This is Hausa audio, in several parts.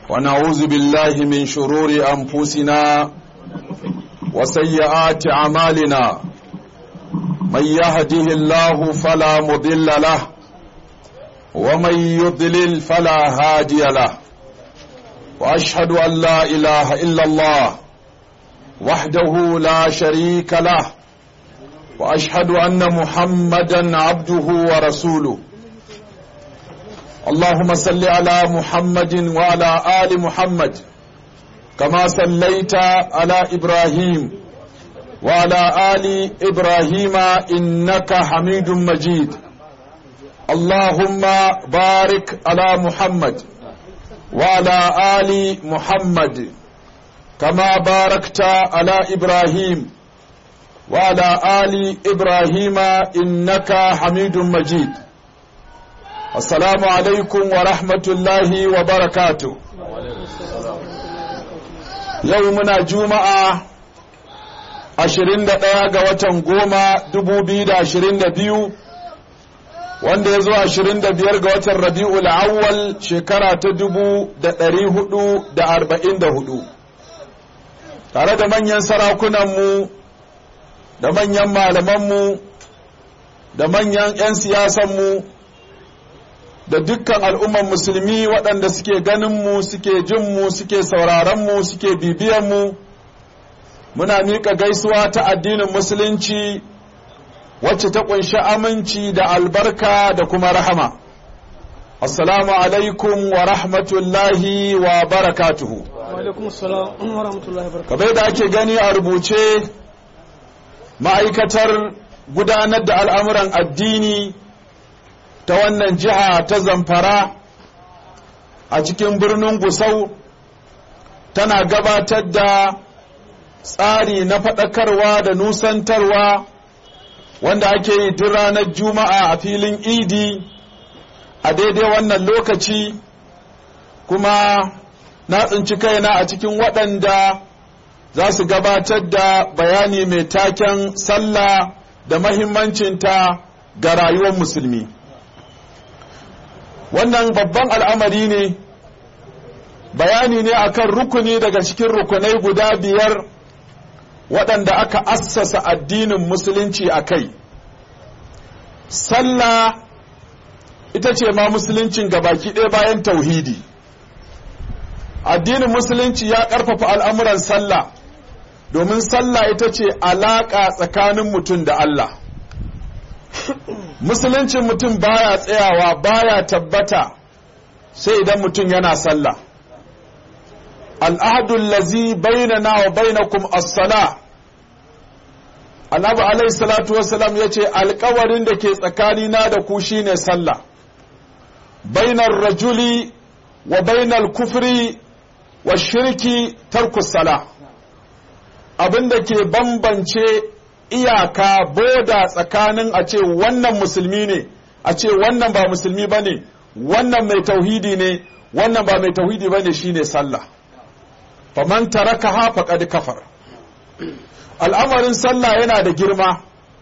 ونعوذ بالله من شرور أنفسنا وسيئات أعمالنا من يهده الله فلا مضل له ومن يضلل فلا هادي له وأشهد أن لا إله إلا الله وحده لا شريك له وأشهد أن محمدا عبده ورسوله اللهم صل على محمد وعلى آل محمد كما صليت على إبراهيم وعلى آل إبراهيم إنك حميد مجيد اللهم بارك على محمد وعلى آل محمد كما باركت على إبراهيم وعلى آل إبراهيم إنك حميد مجيد السلام عليكم ورحمة الله وبركاته يومنا جمعة ashirin da ɗaya ga watan goma dubu biyu da ashirin da biyu wanda ya zo ashirin da biyar ga watan rabi'ul awwal shekara ta dubu da ɗari hudu da arba'in da hudu tare da manyan sarakunanmu da manyan malamanmu da manyan 'yan siyasanmu da dukkan al'umman musulmi waɗanda suke ganinmu suke jinmu suke sauraronmu suke bibiyanmu muna miƙa gaisuwa ta addinin musulunci wacce ta ƙunshi aminci da albarka da kuma rahama assalamu alaikum wa rahmatullahi wa barakatuhu kamar da ake gani a rubuce ma'aikatar gudanar da al'amuran addini ta wannan jiha ta zamfara a cikin birnin gusau tana gabatar da tsari na faɗakarwa da nusantarwa wanda ake yi duk ranar juma'a a filin idi a daidai wannan lokaci kuma na tsinci kaina a cikin waɗanda za su gabatar da bayani mai taken sallah da mahimmancinta ga rayuwar musulmi wannan babban al'amari ne bayani ne akan rukuni daga cikin rukunai guda biyar waɗanda aka assasa addinin musulunci a kai sallah ita ce ma musuluncin gabaki ɗaya bayan tauhidi addinin musulunci ya ƙarfafa al'amuran sallah domin sallah ita ce alaƙa tsakanin mutum da Allah musuluncin mutum baya tsayawa baya tabbata sai idan mutum yana sallah al'adun lazi bainana wa bainakum as-sala annabi alaihi salatu wassalam ya ce alkawarin da ke tsakanina da ku shine sallah bainar rajuli wa bainar kufri wa shirki tarkus sala abin da ke bambance iyaka boda tsakanin a ce wannan musulmi ne a ce wannan ba musulmi ba ne wannan mai tauhidi ne wannan ba mai tauhidi ba ne shine sallah faman taraka ha faqad kafar al'amarin sallah yana da girma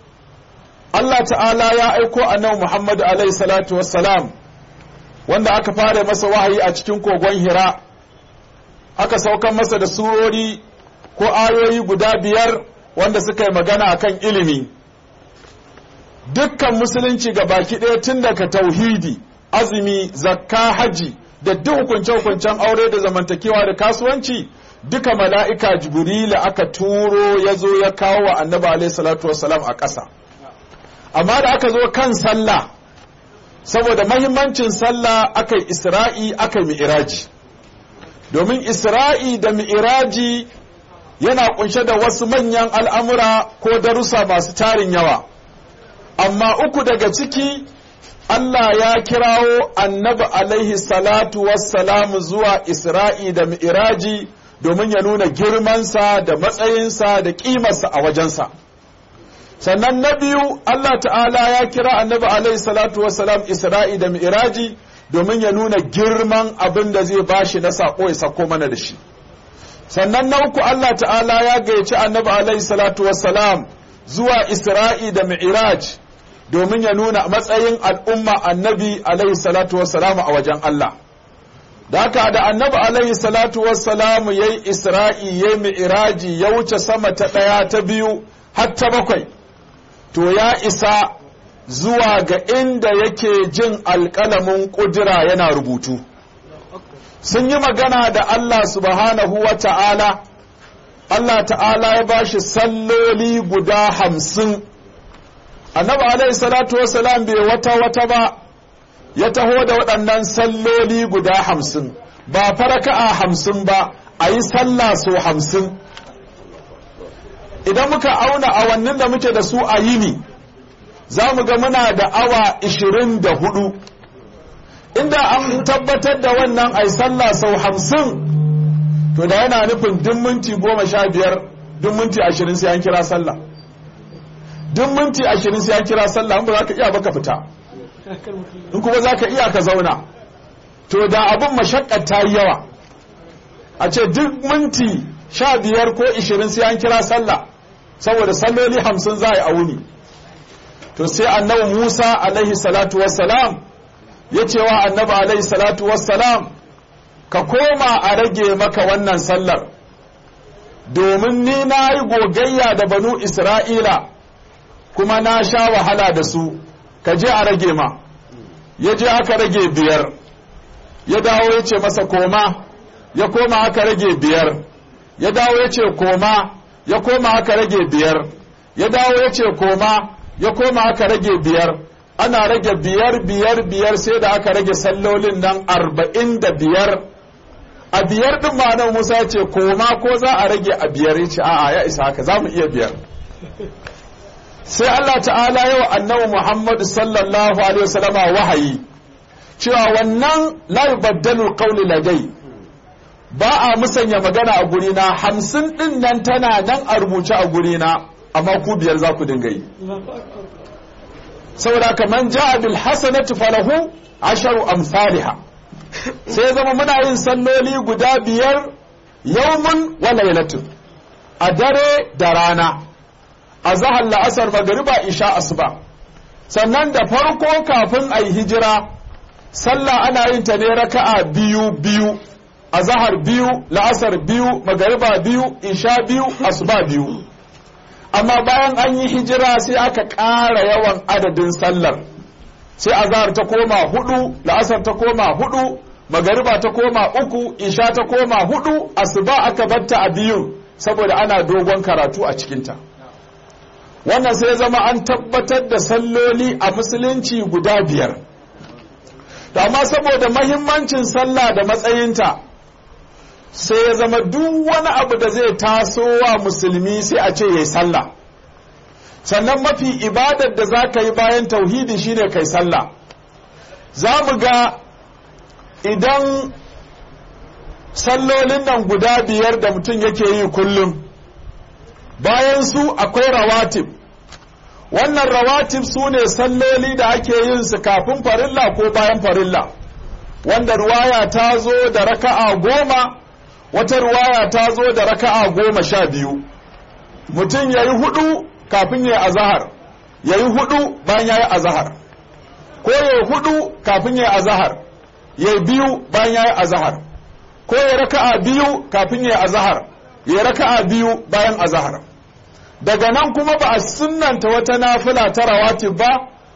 Allah ta'ala ya aiko annabi Muhammad alaihi salatu wassalam wanda aka fara masa wahayi a cikin kogon Hira aka saukan masa da surori ko ayoyi guda biyar wanda suka yi magana akan ilimi dukkan musulunci ga baki ɗaya tun daga tauhidi azumi zakka haji da duk hukunce-hukuncen aure da zamantakewa da kasuwanci duka mala'ika jibrila aka turo ya zo ya kawo wa annaba alaihi salatu wasalam a ƙasa amma da aka zo kan sallah saboda mahimmancin sallah aka yi isra'i aka yi mi'iraji domin isra'i da mi'iraji yana kunshe da wasu manyan al'amura ko darussa masu tarin yawa amma uku daga ciki Allah ya kirawo annabi alaihi salatu wassalamu zuwa isra'i da mi'iraji domin ya nuna girmansa da matsayinsa da ƙimarsa a wajensa sannan na biyu Allah ta'ala ya kira annabi alaihi salatu wassalam isra'i da mi'iraji domin ya nuna girman abin da zai bashi na saƙo ya sako mana da shi sannan na uku Allah ta'ala ya gayyaci annabi alaihi salatu wassalam zuwa isra'i da mi'iraj domin ya nuna matsayin al'umma annabi alaihi salatu wassalam a wajen Allah da haka da annabi alaihi salatu wassalamu ya yi isra'i ya yi mi'iraji ya wuce sama ta ɗaya ta biyu har ta bakwai to ya isa zuwa ga inda yake jin alƙalamin ƙudura yana rubutu sun yi magana da Allah subhanahu wa ta'ala Allah ta'ala ya ba shi salloli guda hamsin annabi alaihi salatu wasalam bai wata wata ba ya taho da waɗannan salloli guda hamsin ba faraka'a hamsin ba a yi sallah so hamsin idan muka auna awannin da muke da su a yini za mu ga muna da awa ishirin da hudu inda an tabbatar da wannan ai sallah sau hamsin to da yana nufin duk minti goma sha biyar duk minti ashirin sai an kira sallah duk minti ashirin sai an kira sallah in ba za ka iya baka fita in kuma za ka iya ka zauna to da abin mashakkar ta yi yawa a ce duk minti sha biyar ko ishirin sai an kira sallah saboda salloli hamsin za a yi a wuni to sai annabi musa alaihi salatu wassalam ya ce wa annabi alaihi salatu wassalam ka koma a rage maka wannan sallar domin ni na yi gogayya da banu isra'ila kuma na sha wahala da su ka je a rage ma ya je aka rage biyar ya dawo ya ce masa koma ya koma aka rage biyar ya dawo ya ce koma ya koma aka rage biyar ya dawo ya ce koma ya koma aka rage biyar ana rage biyar biyar biyar sai da aka rage sallolin nan arba'in da biyar a biyar din ma musa ya ce koma ko za a rage a biyar ya ce a'a ya isa haka za mu iya biyar sai Allah ta'ala yau annabi Muhammadu sallallahu alaihi wasallama wahayi cewa wannan la yubaddalu qawli ladai ba a musanya magana a gurina hamsin din nan tana nan a rubuce a gurina amma ku biyar za ku dinga yi saboda kaman ja'a bil hasanati falahu asharu amsalha sai zama muna yin salloli guda biyar yawmun wa laylatun a dare da rana a zahar la'asar magariba isha asuba sannan da farko kafin a yi hijira sallah ana yin ta ne raka'a biyu biyu a zahar biyu la'asar biyu magariba biyu isha biyu asuba biyu amma bayan an yi hijira sai aka ƙara yawan adadin sallar sai azhar ta koma hudu la'asar ta koma hudu magariba ta koma uku isha ta koma hudu asuba aka batta a biyu saboda ana dogon karatu a cikinta wannan sai zama an tabbatar da salloli a musulunci guda biyar amma saboda mahimmancin sallah da matsayinta sai ya zama duk wani abu da zai taso wa musulmi sai a ce yayi sallah sannan mafi ibadar da za ka yi bayan tauhidi shine kai sallah za mu ga idan sallolin nan guda biyar da mutum yake yi kullum bayan su akwai rawatib wannan rawatib su ne salloli da ake yin su kafin farilla ko bayan farilla wanda ruwaya ta zo da raka'a goma wata ruwaya ta zo da raka'a goma sha biyu mutum ya yi hudu kafin ya yi azahar ya yi hudu bayan ya yi azahar ko ya yi hudu kafin ya yi azahar ya yi biyu bayan ya yi azahar ko ya raka'a biyu kafin ya yi azahar ya raka'a biyu bayan azahar daga nan kuma ba a sunanta wata nafila ta rawatib ba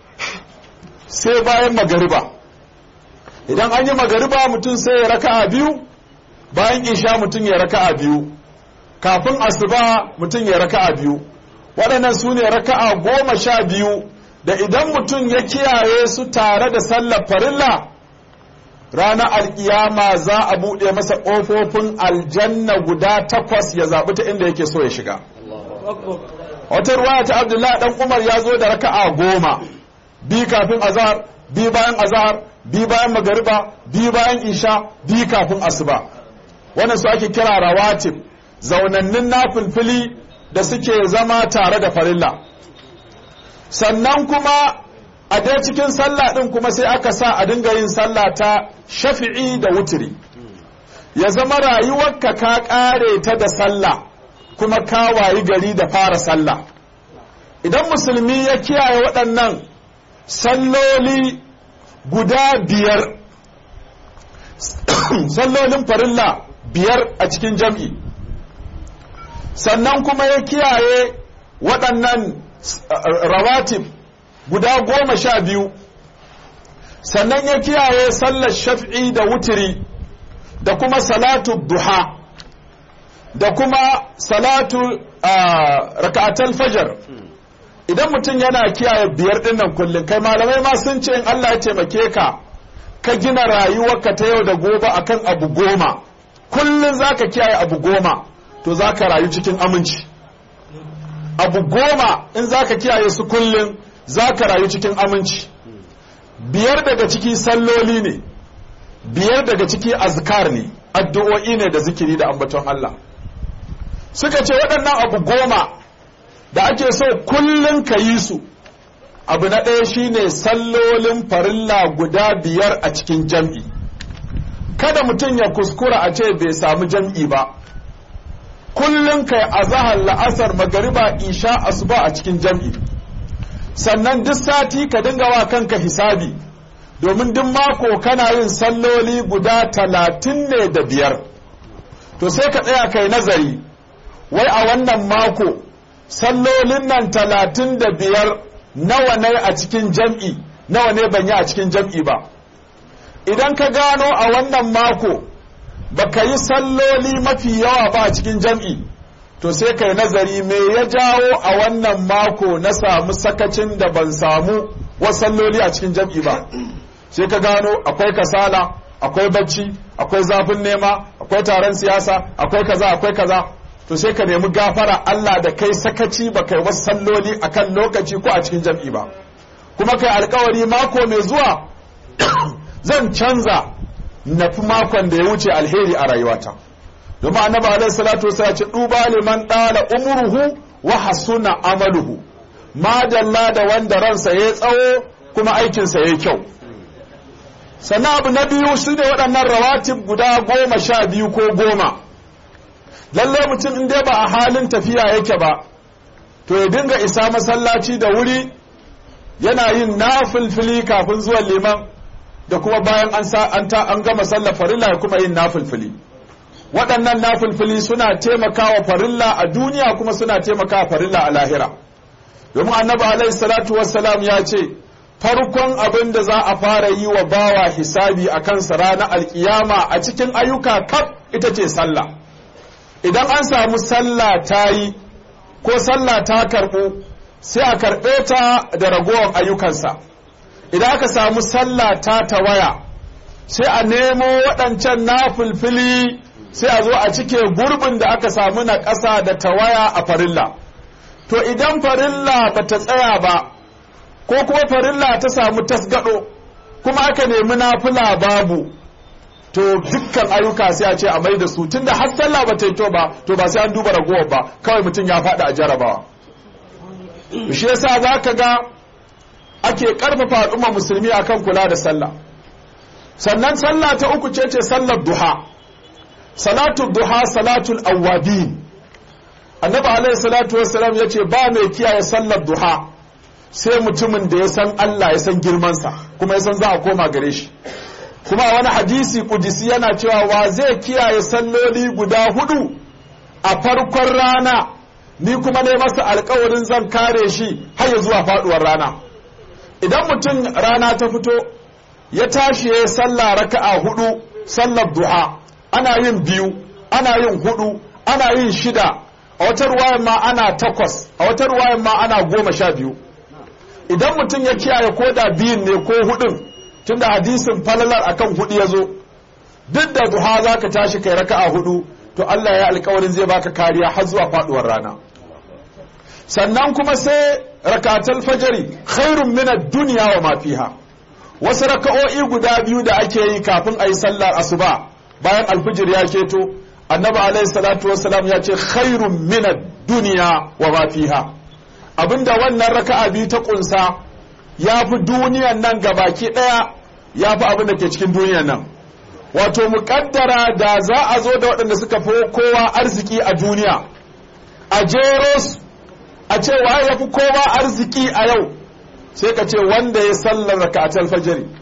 sai bayan magariba idan an yi magariba mutum sai ya raka'a biyu bayan isha mutum ya raka'a biyu kafin asuba mutum ya raka'a biyu waɗannan su ne raka'a goma sha biyu da idan mutum ya kiyaye su tare da sallar farilla ranar alkiyama za a buɗe masa ƙofofin aljanna guda takwas ya zaɓi ta inda yake so ya shiga wata ruwaya ta abdullahi dan umar ya zo da raka'a goma bi kafin azhar bi bayan azhar bi bayan magariba bi bayan isha bi kafin asuba wannan su ake kira rawatib zaunannin nafilfili da suke zama tare da farilla sannan kuma a dai cikin sallah din kuma sai aka sa a dinga yin sallah ta shafi'i da wutiri ya zama rayuwarka ka kare ta da sallah kuma ka wayi gari da fara sallah idan musulmi ya kiyaye waɗannan salloli guda biyar sallolin farilla biyar a cikin jam'i sannan kuma ya kiyaye waɗannan rawatib guda goma sha biyu sannan ya kiyaye sallar shaf'i da wutiri da kuma salatu duha da kuma salatu raka'atul fajar idan mutum yana kiyaye biyar dinnan kullum kai malamai ma sun ce in Allah ya taimake ka ka gina rayuwarka ta yau da gobe akan abu goma kullum zaka kiyaye abu goma to zaka rayu cikin aminci abu goma in zaka kiyaye su kullum zaka rayu cikin aminci biyar daga ciki salloli ne biyar daga ciki azkar ne addu'o'i ne da zikiri da ambaton Allah suka ce waɗannan abu goma da ake so kullum ka yi su abu na ɗaya shine sallolin farilla guda biyar a cikin jam'i kada mutum ya kuskura a ce bai samu jam'i ba kullum kai azahar la'asar magariba isha asuba a cikin jam'i sannan duk sati ka dinga wa kanka hisabi domin duk mako kana yin salloli guda talatin ne da biyar to sai ka tsaya kai nazari wai a wannan mako sallolin nan talatin da biyar nawa ne a cikin jam'i nawa ne ban yi a cikin jam'i ba idan ka gano a wannan mako baka yi salloli mafi yawa ba a cikin jam'i to sai kai nazari me ya jawo a wannan mako na samu sakacin da ban samu wasu salloli a cikin jam'i ba sai ka gano akwai kasala akwai bacci akwai zafin nema akwai taron siyasa akwai kaza akwai kaza to sai ka nemi gafara Allah da kai sakaci ba kai wasu salloli akan lokaci ko a cikin jam'i ba kuma kai alkawari mako mai zuwa zan canza na fi makon da ya wuce alheri a rayuwata domin annabi alaihi salatu wasallam ce duba liman dala umruhu wa hasuna amaluhu madalla da wanda ransa ya tsawo kuma aikinsa ya kyau sannan abu na biyu su ne waɗannan rawatib guda goma sha biyu ko goma lalle mutum in dai ba a halin tafiya yake ba to ya dinga isa masallaci da wuri yana yin nafilfili kafin zuwan liman da kuma bayan an sa an ta an gama sallar farilla ya kuma yin nafilfili waɗannan nafilfili suna taimakawa farilla a duniya kuma suna taimakawa farilla a lahira domin annabi alaihi salatu wassalam ya ce farkon abin da za a fara yi wa bawa hisabi a kansa ranar alkiyama a cikin ayyuka kaf ita ce sallah idan an samu sallah ta yi ko sallah ta karɓu sai a karɓe ta da ragowar ayyukansa idan aka samu sallah ta tawaya sai a nemo waɗancan nafilfili sai a zo a cike gurbin da aka samu na ƙasa da tawaya a farilla to idan farilla ba ta tsaya ba ko kuma farilla ta samu tasgado kuma aka nemi nafila babu to dukkan ayyuka sai a ce a mai da su tunda har sallah ba ta yi to ba to ba sai an duba ragowar ba kawai mutum ya faɗi a jarabawa shi yasa za ka ga ake ƙarfafa al'umma musulmi akan kula da sallah sannan sallah ta uku ce ce sallar duha salatul duha salatul awwabin annabi alaihi salatu wassalam ya ce ba mai kiyaye sallar duha sai mutumin da ya san Allah ya san girmansa kuma ya san za a koma gare shi kuma a wani hadisi kudisi yana cewa wa zai kiyaye salloli guda hudu a farkon rana ni kuma ne masa alkawarin zan kare shi har ya zuwa faduwar rana idan mutum rana ta fito ya tashi ya sallah raka'a hudu sallar duha ana yin biyu ana yin hudu ana yin shida a wata ruwayan ma ana takwas a wata ruwayan ma ana goma sha biyu idan mutum ya kiyaye ko da biyun ne ko hudun tunda hadisin falalar akan hudu ya zo duk da duha za ka tashi kai raka'a hudu to Allah ya alkawarin zai baka kariya har zuwa faduwar rana sannan kuma sai rakatul fajari khairun min ad-dunya wa ma fiha wasu raka'o'i guda biyu da ake yi kafin a yi sallar asuba bayan alfijir ya keto annabi alaihi salatu wassalam ya ce khairun min ad-dunya wa ma fiha abinda wannan raka'a biyu ta kunsa ya fi duniyan nan gabaki daya ya fi abin da ke cikin duniyan nan wato muƙaddara da za a zo da waɗanda suka fi kowa arziki a duniya a jero su a ce waye ya fi kowa arziki a yau sai ka ce wanda ya sallar raka'atul fajri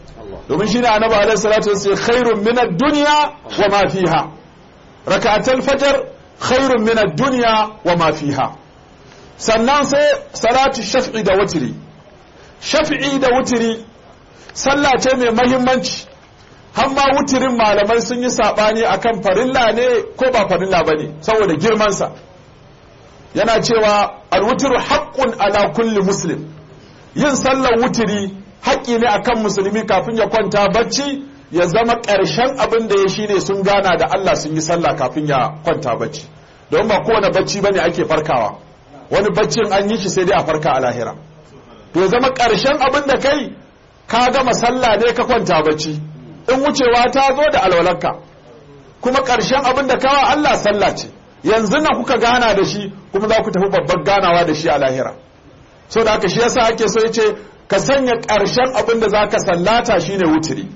domin shine annabi alaihi salatu wasallam khairun min ad-dunya wa ma fiha rak'atul fajr khairun min ad-dunya wa ma fiha sannan sai salatu shaf'i da wutri shaf'i da wutri sallah ce mai mahimmanci har ma wutirin malamai sun yi sabani akan farilla ne ko ba farilla bane saboda girman sa yana cewa al-wutru haqqun ala kulli muslim yin sallar wutiri haƙƙi ne akan musulmi kafin ya kwanta bacci ya zama ƙarshen abin da ya shine sun gana da Allah sun yi sallah kafin ya kwanta bacci don ba kowane bacci bane ake farkawa wani baccin an yi shi sai dai a farka a lahira to ya zama ƙarshen abin da kai ka gama sallah ne ka kwanta bacci in wucewa ta zo da alwalarka kuma ƙarshen abin da kawa Allah sallah ce yanzu na kuka gana da shi kuma za ku tafi babbar ganawa da shi a lahira so da haka shi yasa ake so yace ka sanya ƙarshen abin da zaka sallata shine wutiri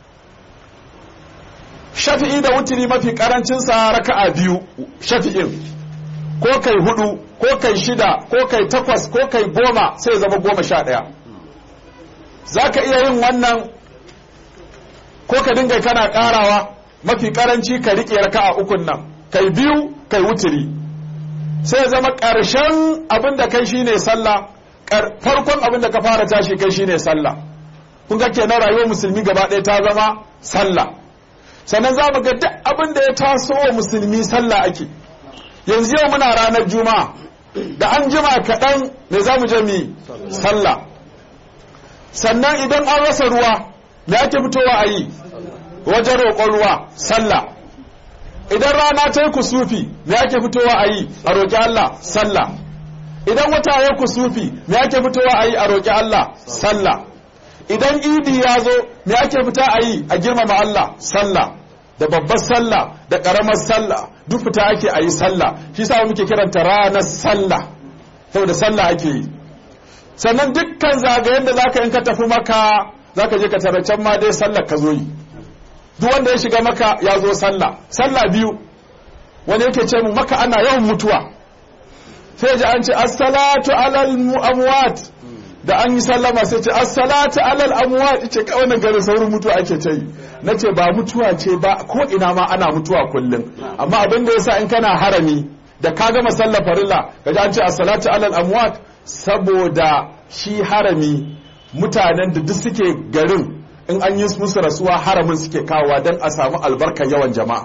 shafi'i da wutiri mafi karancin sa raka'a biyu shafi'in ko kai hudu ko kai shida ko kai takwas ko kai goma sai zama goma sha ɗaya zaka iya yin wannan ko ka dinga kana ƙarawa mafi karanci ka riƙe raka'a ukun nan kai biyu kai wutiri sai zama ƙarshen abin da kai shine sallah farkon abin da ka fara tashi kai shine sallah kun ga kenan rayuwar musulmi gaba ɗaya ta zama sallah sannan za mu ga duk abin da ya taso wa musulmi sallah ake yanzu yau muna ranar juma'a da an jima kaɗan me za mu je mu sallah sannan idan an rasa ruwa me ake fitowa a yi wajen roƙon ruwa sallah idan rana ta yi kusufi me ake fitowa a yi a roƙi Allah sallah idan wata ya kusufi me ake fitowa a yi a roƙi Allah sallah idan idi ya zo me ake fita a yi a girmama Allah sallah da babbar sallah da ƙaramar sallah duk fita ake a yi sallah shi sa muke kiranta ranar sallah saboda sallah ake yi sannan dukkan zagayen da zaka in ka tafi maka zaka je ka tara can ma dai sallar ka zo yi duk wanda ya shiga maka ya zo sallah sallah biyu wani yake ce mu maka ana yawan mutuwa sai ji an ce as-salatu alal amwat da an yi sallama sai ce as-salatu alal amwat ce kawai nan garin saurin mutuwa ake ce yi nace ba mutuwa ce ba ko ina ma ana mutuwa kullum amma abin da yasa in kana harami da ka gama sallar farilla kaji an ce as-salatu alal amwat saboda shi harami mutanen da duk suke garin in an yi musu rasuwa haramin suke kawowa don a samu albarkar yawan jama'a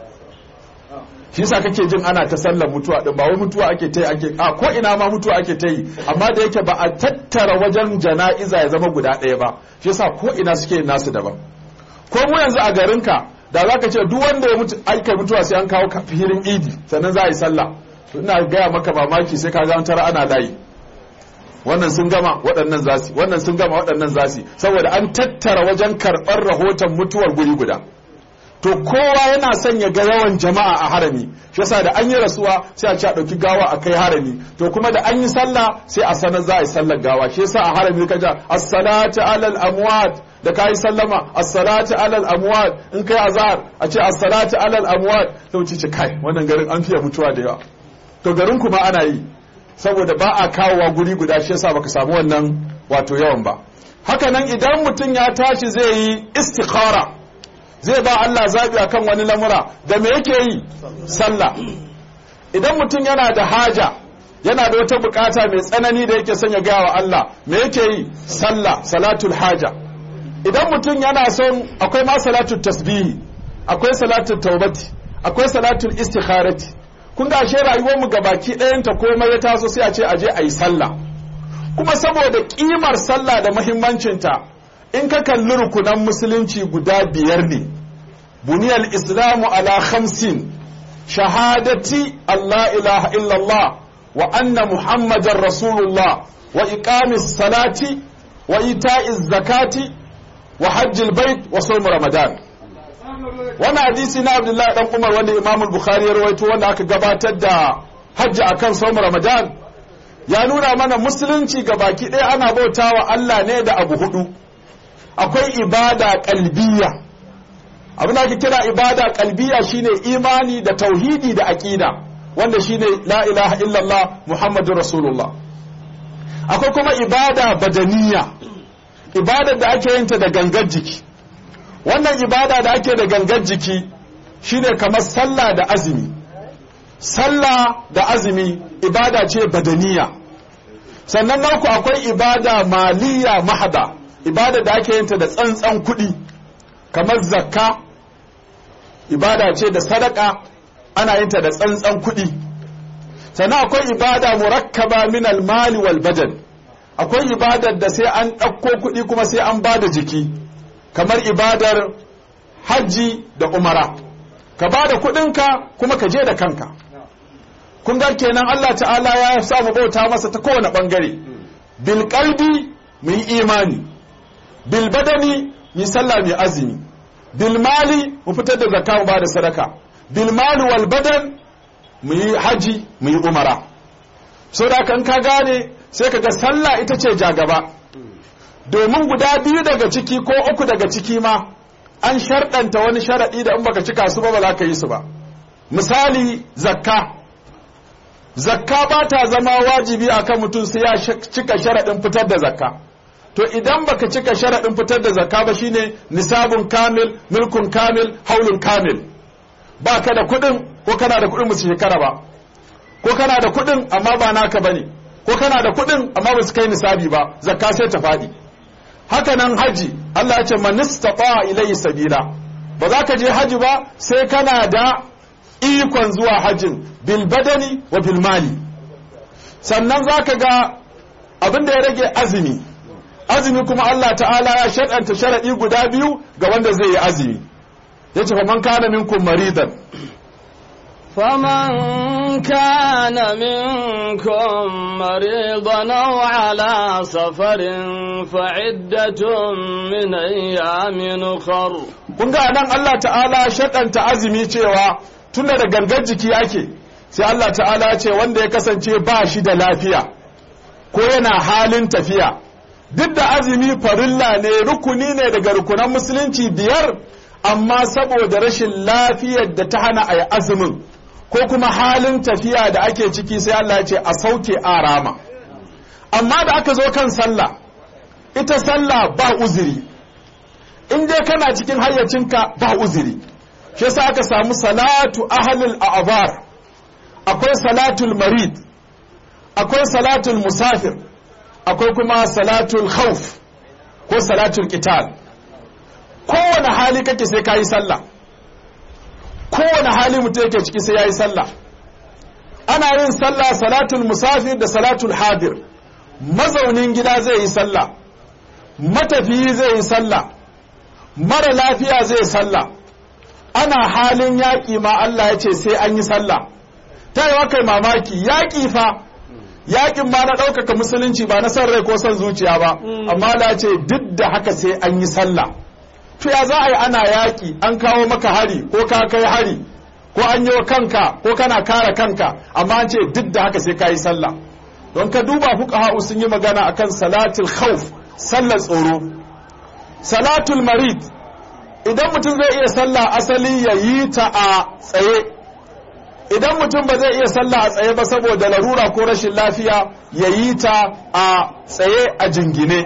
shi yasa kake jin ana ta sallar mutuwa din ba wai mutuwa ake ta yi ake a ko ina ma mutuwa ake ta yi amma da yake ba a tattara wajen jana'iza ya zama guda ɗaya ba shi yasa ko ina suke yin nasu daban ko mu yanzu a garinka da za ka ce duk wanda ya mutu aika mutuwa sai an kawo filin idi sannan za a yi sallah ina gaya maka mamaki sai ka ga tara ana layi wannan sun gama waɗannan zasi wannan sun gama waɗannan zasi saboda an tattara wajen karɓar rahoton mutuwar guri guda to kowa yana son ya ga yawan jama'a a harami shi yasa da an yi rasuwa sai a ce a ɗauki gawa a kai harami to kuma da an yi sallah sai a sanar za a yi sallar gawa shi yasa a harami ka ja as-salatu alal amwat da kai sallama as-salatu alal amwat in kai azhar a ce as-salatu alal amwat sai ce kai wannan garin an fiye mutuwa da yawa to garin kuma ana yi saboda ba a kawowa guri guda shi yasa baka samu wannan wato yawan ba haka nan idan mutum ya tashi zai yi istikhara zai ba Allah zabi akan wani lamura da me yake yi sallah idan mutum yana da haja yana da wata bukata mai tsanani da yake son ya gaya wa Allah me yake yi sallah salatul haja idan mutum yana son akwai ma salatul tasbihi akwai salatul taubati akwai salatul istikharati kun ga ashe rayuwar mu gabaki ɗayanta komai ya taso sai a ce aje a yi sallah kuma saboda kimar sallah da muhimmancinta in ka kalli rukunan musulunci guda biyar ne buniyal islamu ala khamsin shahadati Allah ilaha illallah wa anna muhammadar rasulullah wa iqamis salati wa ita'iz zakati wa hajjil bait wa sawm ramadan wannan hadisi na abdullahi dan umar wanda imam bukhari ya rawaito wanda aka gabatar da hajji akan sawm ramadan ya nuna mana musulunci ga baki ɗaya ana bautawa Allah ne da abu hudu akwai ibada kalbiya abin da ake kira ibada kalbiya shine imani da tauhidi da aqida wanda shine la ilaha illallah muhammadur rasulullah akwai kuma ibada badaniya ibadar da ake yinta da gangar jiki wannan ibada da ake da gangar jiki shine kamar sallah da azumi sallah da azumi ibada ce badaniya sannan naku akwai ibada maliya mahada ibada da ake yinta da tsantsan kuɗi kamar zakka ibada ce da sadaka ana yinta da tsantsan kuɗi sannan akwai ibada murakkaba min almali wal badan akwai ibadar da sai an ɗauko kuɗi kuma sai an ba da jiki kamar ibadar hajji da umara ka ba da kuɗinka kuma ka je da kanka kun ga kenan Allah ta'ala ya sa mu bauta masa ta kowane ɓangare bil qalbi mu yi imani bil badani mu sallah mu azumi bil mali mu fitar da zakka mu ba da sadaka bil mali wal badan mu yi haji mu yi umara so da kan ka gane sai ka ga sallah ita ce jagaba domin guda biyu daga ciki ko uku daga ciki ma an sharɗanta wani sharaɗi da in baka cika su ba ba za ka yi su ba misali zakka zakka ba ta zama wajibi akan mutum sai ya cika sharaɗin fitar da zakka to idan baka cika sharaɗin fitar da zakka ba shine nisabun kamil milkun kamil haulun kamil ba ka da kuɗin ko kana da kuɗin musu shekara ba ko kana da kuɗin amma ba naka bane ko kana da kuɗin amma ba su kai nisabi ba zakka sai ta faɗi haka nan haji Allah ya ce man istata ilayhi sabila ba za ka je haji ba sai kana da ikon zuwa hajin bil badani wa bil mali sannan za ka ga abin da ya rage azumi azumi kuma Allah ta'ala ya shaɗanta sharaɗi guda biyu ga wanda zai yi azumi ya ce faman kana minkum maridan فمن كان منكم مريضا أو على سفر فعدة من أيام أخر kun ga nan Allah ta'ala shaɗanta azumi cewa tunda da gangar jiki ake sai Allah ta'ala ce wanda ya kasance ba shi da lafiya ko yana halin tafiya duk da azumi farilla ne rukuni ne daga rukunan musulunci biyar amma saboda rashin lafiyar da ta hana a yi azumin ko kuma halin tafiya da ake ciki sai Allah ya ce a sauke arama amma da aka zo kan sallah ita sallah ba uzuri in dai kana cikin hayyacinka ba uzuri shi yasa aka samu salatu ahlul a'bar akwai salatul marid akwai salatul musafir akwai kuma salatul khawf ko salatul qital kowane hali kake sai kayi sallah kowane hali mutum yake ciki sai yayi sallah ana yin sallah salatul musafir da salatul hadir mazaunin gida zai yi sallah matafiyi zai yi sallah mara lafiya zai sallah ana halin yaƙi ma Allah ya ce sai an yi sallah ta yi kai mamaki yaƙi fa yaƙin ma na ɗaukaka musulunci ba na son rai ko son zuciya ba amma Allah ce duk da haka sai an yi sallah to ya za a yi ana yaƙi an kawo maka hari ko ka kai hari ko an yi kanka ko kana kare kanka amma an ce duk da haka sai ka yi sallah don ka duba fuqaha sun yi magana akan salatul khawf sallar tsoro salatul marid idan mutum zai iya sallah asali ya yi ta a tsaye idan mutum ba zai iya sallah a tsaye ba saboda larura ko rashin lafiya ya yi ta a tsaye a jingine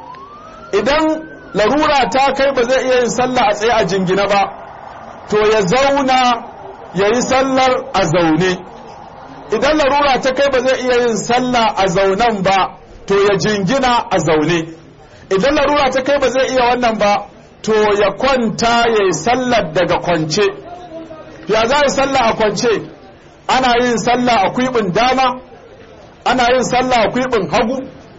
idan larura ta kai ba zai iya yin sallah a tsaye a jingine ba to ya zauna ya yi sallar a zaune idan larura ta kai ba zai iya yin sallah a zaunen ba to ya jingina a zaune idan larura ta kai ba zai iya wannan ba to ya kwanta ya yi sallar daga kwance ya za yi sallah a kwance ana yin sallah a kwiɓin dama ana yin sallah a kwiɓin hagu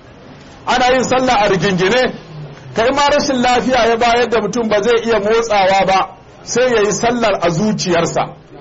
ana yin sallah a rigingine kai ma rashin lafiya ya bayar da mutum ba zai iya motsawa ba sai ya yi sallar a zuciyarsa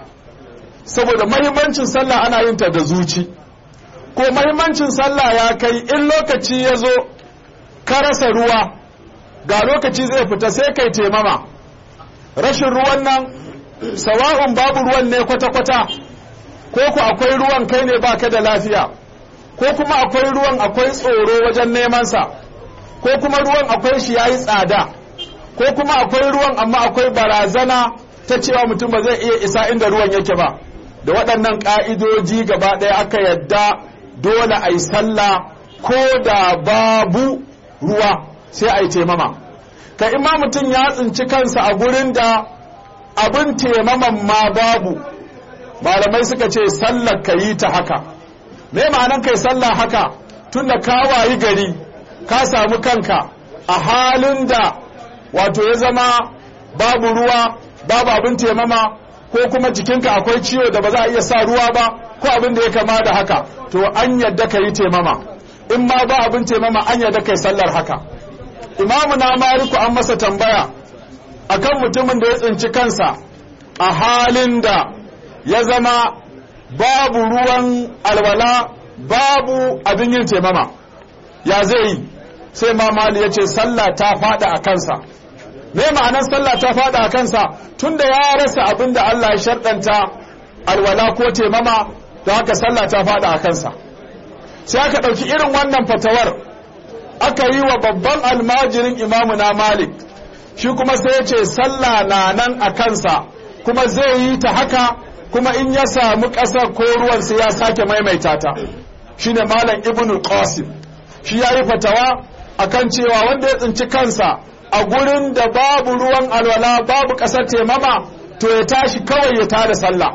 saboda mahimmancin sallah ana yin ta da zuci ko mahimmancin sallah ya kai in lokaci ya zo ka rasa ruwa ga lokaci zai fita sai kai temama rashin ruwan nan sawa'un babu ruwan ne kwata-kwata ko ku akwai ruwan kai ne baka da lafiya ko kuma akwai ruwan akwai tsoro wajen nemansa ko kuma ruwan akwai shi yayi tsada ko kuma akwai ruwan amma akwai barazana ta cewa mutum ba zai iya isa inda ruwan yake ba da waɗannan ƙa'idoji gaba ɗaya aka yadda dole a yi sallah ko da babu ruwa sai a yi taimama ka ima mutum ya tsinci kansa a gurin da abin taimaman ma babu malamai suka ce sallar ka yi ta haka me ma'anan kai sallah haka tun da ka wayi gari ka samu kanka a halin da wato ya zama babu ruwa babu abin taimama ko kuma jikinka akwai ciwo da ba za a iya sa ruwa ba ko abin da ya kama da haka to an yadda ka yi taimama in ma ba abin taimama an yadda kai sallar haka imamu na maliku an masa tambaya akan mutumin da ya tsinci kansa a halin da ya zama babu ruwan alwala babu abin yin taimama ya zai yi sai mamali ya ce sallah ta fada a kansa me ma'anar sallah ta fada a kansa tunda ya rasa abin da Allah ya sharɗanta alwala ko taimama da haka sallah ta fada a kansa sai aka ɗauki irin wannan fatawar aka yi wa babban almajirin imamu na malik shi kuma sai ya ce sallah na nan a kansa kuma zai yi ta haka kuma in ya samu ƙasar ko ruwan sai ya sake maimaita ta shine malam ibnu qasim shi ya yi fatawa akan cewa wanda ya tsinci kansa a gurin da babu ruwan alwala babu ƙasar taimama to ya tashi kawai ya tada sallah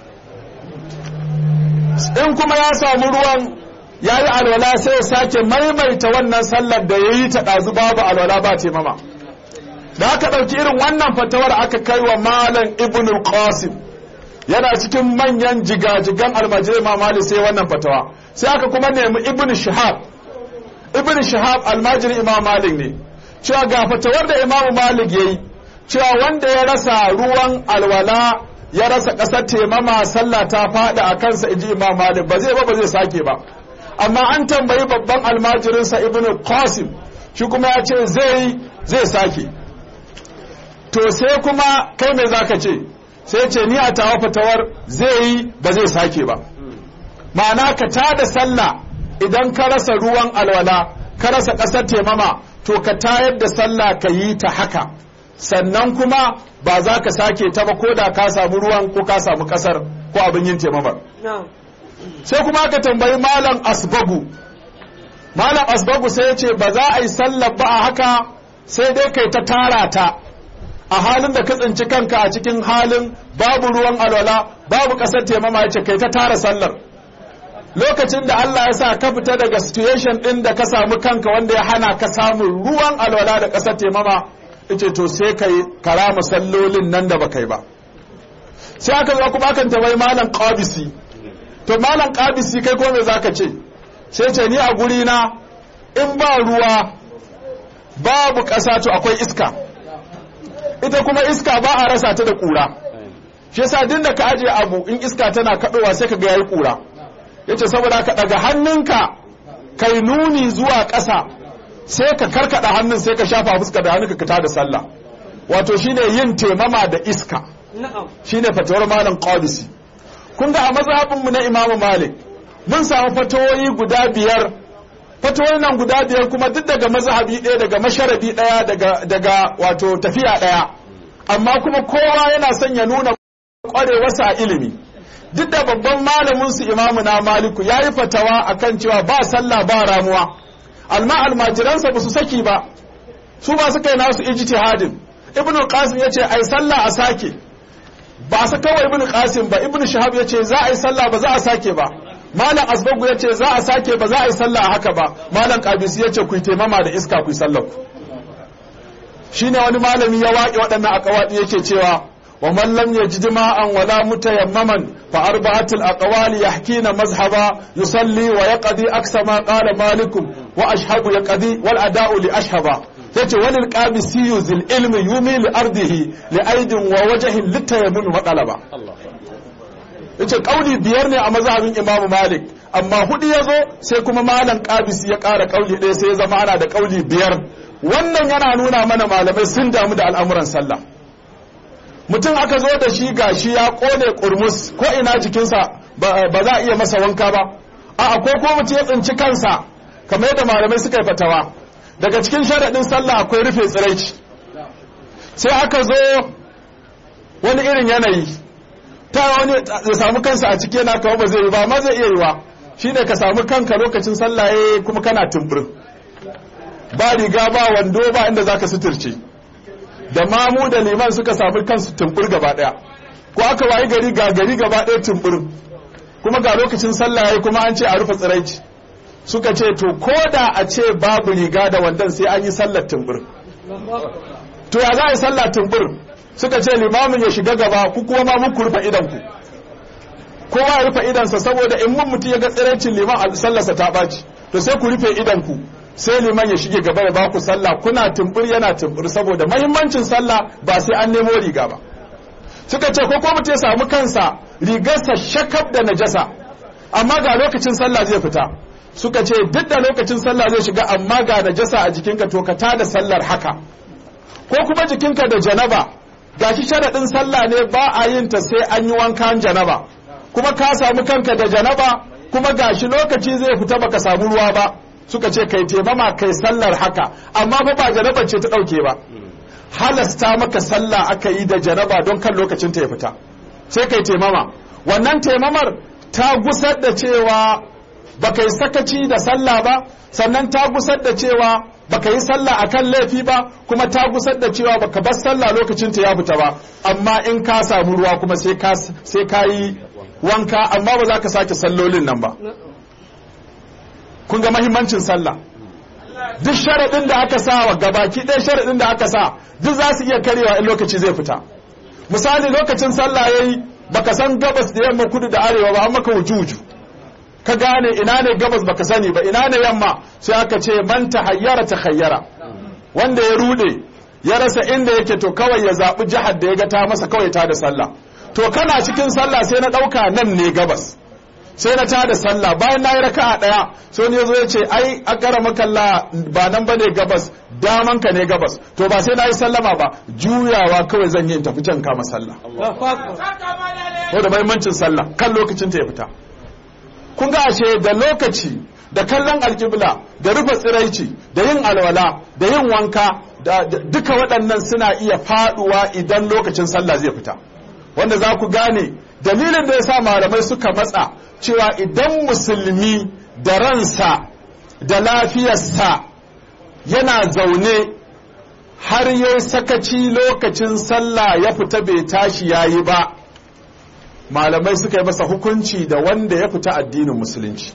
in kuma ya samu ruwan ya yi alwala sai ya sake maimaita wannan sallar da ya yi ta ɗazu babu alwala ba taimama da aka ɗauki irin wannan fatawar aka kai wa malam ibn qasim yana cikin manyan jigajigan almajirai mamali sai wannan fatawa sai aka kuma nemi ibn shihab ibn shihab almajiri imam malik ne cewa ga fatawar da imam malik yayi cewa wanda ya rasa ruwan alwala ya rasa ƙasar taimama sallah ta faɗi a kansa inji imam malik ba zai ba ba zai sake ba amma an tambayi babban almajirinsa ibn qasim shi kuma ya ce zai zai sake to sai kuma kai mai zaka ce sai ce ni a tawa fatawar zai yi ba zai sake ba ma'ana ka tada sallah idan ka rasa ruwan alwala ka rasa ƙasar taimama to ka tayar da sallah ka yi ta haka sannan kuma ba za ka sake ta ba ko da ka samu ruwan ko ka samu ƙasar ko abin yin taimamar sai kuma aka tambayi malam asbagu malam asbagu sai ya ce ba za a yi sallar ba a haka sai dai kai ta tara ta a halin da ka tsinci kanka a cikin halin babu ruwan alwala babu ƙasar taimama ya ce kai ta tara sallar lokacin da Allah ya sa ka fita daga situation ɗin da ka samu kanka wanda ya hana ka samun ruwan alwala da ƙasar taimama ita to sai kai karama sallolin nan da ba kai ba sai aka zo kuma akan tabai malam qabisi to malam qabisi kai ko me zaka ce sai ce ni a guri na in ba ruwa babu ƙasa to akwai iska ita kuma iska ba a rasa ta da ƙura shi yasa din da ka aje abu in iska tana kaɗowa sai ka ga yayi ƙura yace saboda ka daga hannunka kai nuni zuwa ƙasa sai ka karkada hannun sai ka shafa fuska da hannunka ka tada sallah wato shine yin temama da iska shine fatawar malam qadisi kun ga a mazhabin mu na imamu malik mun samu fatawoyi guda biyar fatawoyi nan guda biyar kuma duk daga mazhabi ɗaya daga masharabi ɗaya daga daga wato tafiya ɗaya amma kuma kowa yana son ya nuna ƙwarewarsa a ilimi duk da babban malamin su imamu na maliku ya yi fatawa akan cewa ba sallah ba ramuwa alma almajiransa ba su saki ba su ba su kai nasu ijtihadin ibn qasim ya ce ai sallah a sake ba su kawai ibn qasim ba ibn shahab ya ce za a yi sallah ba za a sake ba malam asbagu ya ce za a sake ba za a yi sallah a haka ba malam qabisi ya ce ku yi taimama da iska ku yi sallah ku shine wani malami ya waƙe waɗannan akawadi yake cewa ومن لم يجد ماء ولا متيمما فأربعة الأقوال يحكين مذهبا يصلي ويقضي أكثر ما قال مالك وأشهب يقضي والأداء لأشهبا yace wani qabisi zil ilmi yumi li ardihi li aidin wa wajhin litayamun wa qalaba yace kauli biyar ne a mazhabin Imam Malik amma hudu yazo sai kuma malam qabisi ya ƙara kauli ɗaya sai ya zama ana da kauli biyar wannan yana nuna mana malamai sun damu da al'amuran sallah mutum aka zo da shi gashi ya kone kurmus ko ina jikinsa ba za a iya masa wanka ba a ko ko mutum ya tsinci kansa kamar yadda malamai suka yi fatawa daga cikin sharaɗin sallah akwai rufe tsiraici sai aka zo wani irin yanayi ta wani ya samu kansa a ciki yana kawo ba zai yi ba ma zai iya yiwa shine ka samu kanka lokacin sallah kuma kana tumburin ba riga ba wando ba inda zaka suturce da mamu da liman suka samu kansu tumbur gaba daya ko aka wayi gari ga gari gaba daya tumbur kuma ga lokacin sallah yayi kuma an ce a rufe tsiraici suka ce to ko da a ce babu riga da wandan sai an yi sallar tumbur to ya za a yi sallah tumbur suka ce limamin ya shiga gaba ku kuma ma muku rufe idan ku kowa ya rufe idansa saboda in mun mutum ya ga tsiraicin liman a sallarsa ta ɓaci to sai ku rufe idan ku sai liman ya shige gaba ya baku sallah kuna tumbur yana tumbur saboda mahimmancin sallah ba sai an nemo riga ba suka ce ko ko mutum ya samu kansa rigarsa shakab da najasa amma ga lokacin sallah zai fita suka ce duk da lokacin sallah zai shiga amma ga najasa a jikinka to ka tada sallar haka ko kuma jikinka da janaba gashi sharaɗin sallah ne ba a yin ta sai an yi wankan janaba kuma ka samu kanka da janaba kuma gashi lokaci zai fita baka samu ruwa ba suka ce kai taimama kai sallar haka amma fa ba janaba ce ta ɗauke ba halasta maka sallah aka yi da janaba don kan lokacin ta ya fita sai kai taimama wannan taimamar ta gusar da cewa baka yi sakaci da sallah ba sannan ta gusar da cewa baka yi sallah akan laifi ba kuma ta gusar da cewa baka bar sallah lokacin ta ya fita ba amma in ka samu ruwa kuma sai ka sai ka yi wanka amma ba za ka sake sallolin nan ba kun ga mahimmancin sallah duk sharaɗin da aka sa wa gabaki ɗaya sharaɗin da aka sa duk za su iya karewa in lokaci zai fita misali lokacin sallah yayi baka san gabas da yamma kudu da arewa ba an maka wuju ka gane ina ne gabas baka sani ba ina ne yamma sai aka ce man tahayyara takhayyara wanda ya rude ya rasa inda yake to kawai ya zaɓi jihar da ya ga ta masa kawai ta da sallah to kana cikin sallah sai na ɗauka nan ne gabas sai na tada sallah bayan na yi raka'a ɗaya sai wani ya zo ya ce ai a ƙara makalla ba nan ba ne gabas daman ka ne gabas to ba sai na yi sallama ba juyawa kawai zan yi in tafi can kama sallah ko da mahimmancin sallah kan lokacin ta ya fita kun ga ashe da lokaci da kallon alƙibla da rufe tsiraici da yin alwala da yin wanka da duka waɗannan suna iya faɗuwa idan lokacin sallah zai fita wanda za ku gane dalilin da ya sa malamai suka matsa cewa idan musulmi da ransa da lafiyarsa yana zaune har yi sakaci lokacin sallah ya fita bai tashi ya yi ba malamai suka yi masa hukunci da wanda ya fita addinin musulunci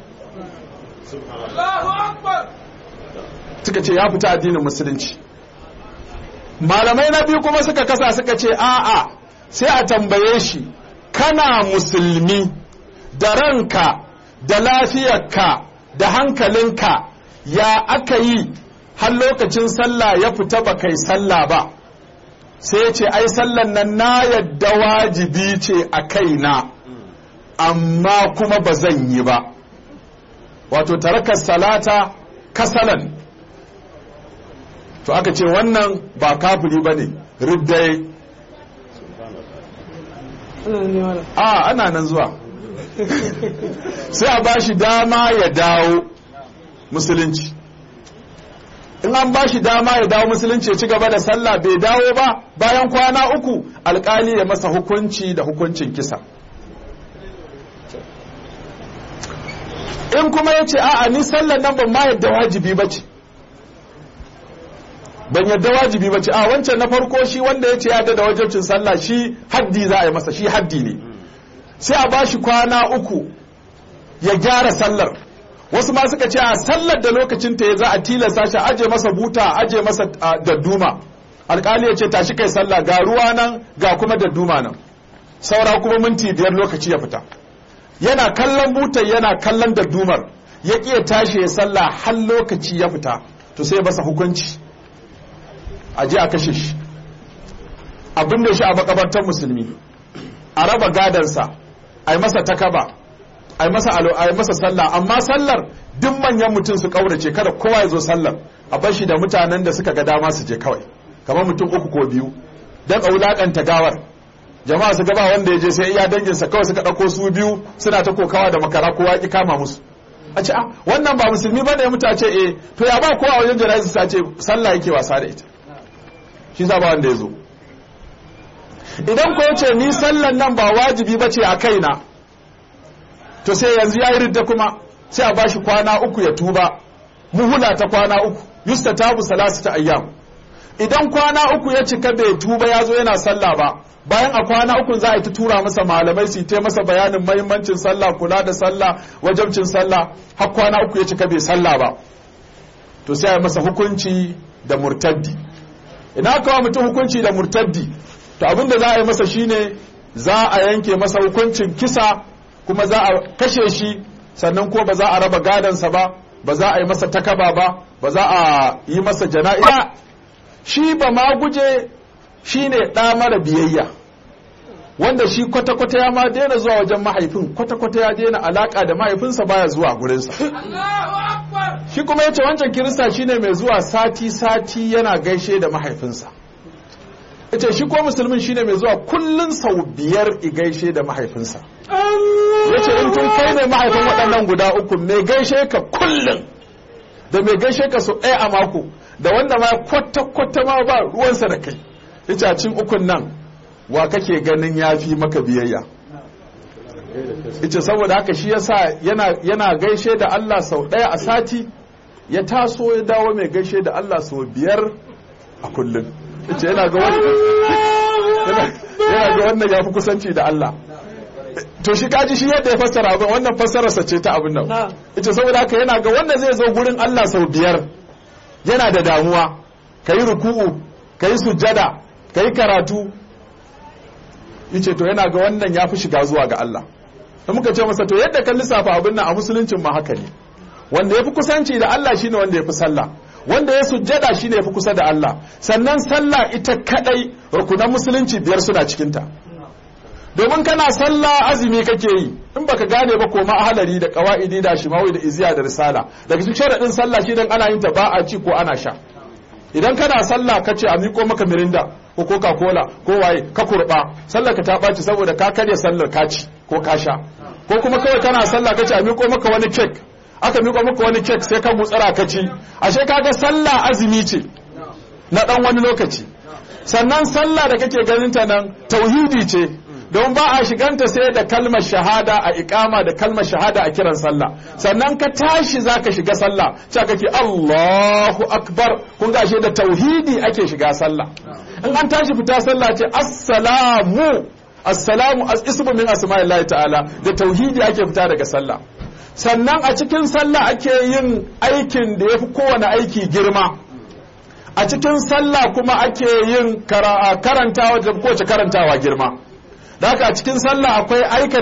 suka ce ya fita addinin musulunci malamai na biyu kuma suka kasa suka ce a'a sai a tambaye shi kana musulmi da ranka da lafiyarka da hankalinka ya aka yi har lokacin sallah ya fita ba kai sallah ba sai ya ce ai sallan nan na yadda wajibi ce a kaina amma kuma ba zan yi ba wato tarakar salata kasalan to aka ce wannan ba kafiri ba ne riddai a ana nan zuwa sai a bashi dama ya dawo musulunci in an bashi dama ya dawo musulunci ya ci gaba da sallah bai dawo ba bayan kwana uku alkali ya masa hukunci da hukuncin kisa in kuma ya ce a'a ni sallar nan ban ma yadda wajibi ba ce ban yadda wajibi ba ce a wancan na farko shi wanda ya ce ya da wajibcin sallah shi haddi za a yi masa shi haddi ne sai a bashi kwana uku ya gyara sallar wasu ma suka ce a sallar da lokacin ta ya za a tilasta shi aje masa buta aje masa dadduma alkali ya ce tashi kai sallah ga ruwa nan ga kuma dadduma nan saura kuma minti biyar lokaci ya fita yana kallon butar yana kallon daddumar ya ƙi tashi ya sallah har lokaci ya fita to sai masa hukunci a je a kashe shi abin da shi a makabartar musulmi a raba gadansa a yi masa takaba a yi masa alo a yi masa sallah amma sallar duk manyan mutum su kaurace kada kowa ya zo sallar a bar shi da mutanen da suka ga dama su je kawai kamar mutum uku ko biyu don a wulakanta gawar jama'a su gaba wanda ya je sai iya danginsa kawai suka ɗauko su biyu suna ta kokawa da makara kowa ki kama musu a ce a wannan ba musulmi ba ne ya mutu a ce eh to ya ba kowa a wajen jana'izu ta ce sallah yake wasa da ita shi sa ba wanda ya zo idan ko ce ni sallan nan ba wajibi ba ce a kaina to sai yanzu ya yi ridda kuma sai a bashi kwana uku ya tuba muhula ta kwana uku yusta tabu salasu ta ayyam idan kwana uku ya cika bai tuba ya zo yana sallah ba bayan a kwana uku za a yi ta tura masa malamai su ta masa bayanin mahimmancin sallah kula da sallah wajabcin sallah har kwana uku ya cika bai sallah ba to sai a yi masa hukunci da murtaddi ina kawo mutum hukunci da murtaddi to abin da za a yi masa shine za a yanke masa hukuncin kisa kuma za a kashe shi sannan ko ba za a raba gadansa ba ba za a yi masa takaba ba ba za a yi masa jana'iza shi ba ma guje shi ne ɗa mara biyayya wanda shi kwata-kwata ya ma daina zuwa wajen mahaifin kwata-kwata ya daina alaƙa da mahaifinsa baya zuwa gurinsa shi kuma ya ce wancan kirista shi ne mai zuwa sati-sati yana gaishe da mahaifinsa ya ce shi ko musulmin shi ne mai zuwa kullum sau biyar i gaishe da mahaifinsa ya ce in tun kai ne mahaifin waɗannan guda uku mai gaishe ka kullum da mai gaishe ka sau ɗaya a mako da wanda ma kwata-kwata ma ba ruwansa da kai ita cin ukun nan wa kake ganin ya fi maka biyayya ita saboda haka shi yasa yana, yana gaishe da Allah sau ɗaya a sati ya taso ya dawo mai gaishe da Allah sau biyar a kullum ita yana ga wannan ya fi kusanci da Allah to shi kaji shi yadda ya fassara abin wannan fassararsa ce ta abin nan ita saboda haka yana ga wanda zai zo gurin Allah sau biyar yana da damuwa ka yi ruku'u ka yi sujjada ka yi karatu yace to yana ga wannan ya fi shiga zuwa ga Allah da muka ce masa to yadda kan lissafa abin nan a musuluncin ma haka ne wanda ya fi kusanci da Allah shine wanda ya fi sallah wanda ya sujjada shine ya fi kusa da Allah sannan sallah ita kadai rukunan musulunci biyar suna cikinta domin kana sallah azumi kake yi in baka gane ba koma ahalari da qawaidi da shimawi da iziya da risala daga cikin sharadin sallah shi dan ana yin ta ba a ci ko ana sha idan kana sallah ka ce a miko maka mirinda ko coca cola ko waye ka kurba sallar ka ta ɓaci saboda ka karya sallar ka ci ko ka sha ko kuma kawai kana sallah ka ce a miko maka wani kek aka miko maka wani kek sai ka gutsara ka ci ashe kaga sallah azumi ce na dan wani lokaci sannan sallah da kake ganin ta nan tauhidi ce don ba a shiganta sai da kalmar shahada a ikama da kalmar shahada a kiran sallah sannan ka tashi za ka shiga sallah cewa kake Allahu akbar kun ga da tauhidi ake shiga sallah in an tashi fita sallah ce assalamu assalamu ismu min asma'illahi ta'ala da tauhidi ake fita daga sallah sannan a cikin sallah ake yin aikin da yafi kowane aiki girma a cikin sallah kuma ake yin karantawa da kowace karantawa girma da haka a cikin sallah akwai aikata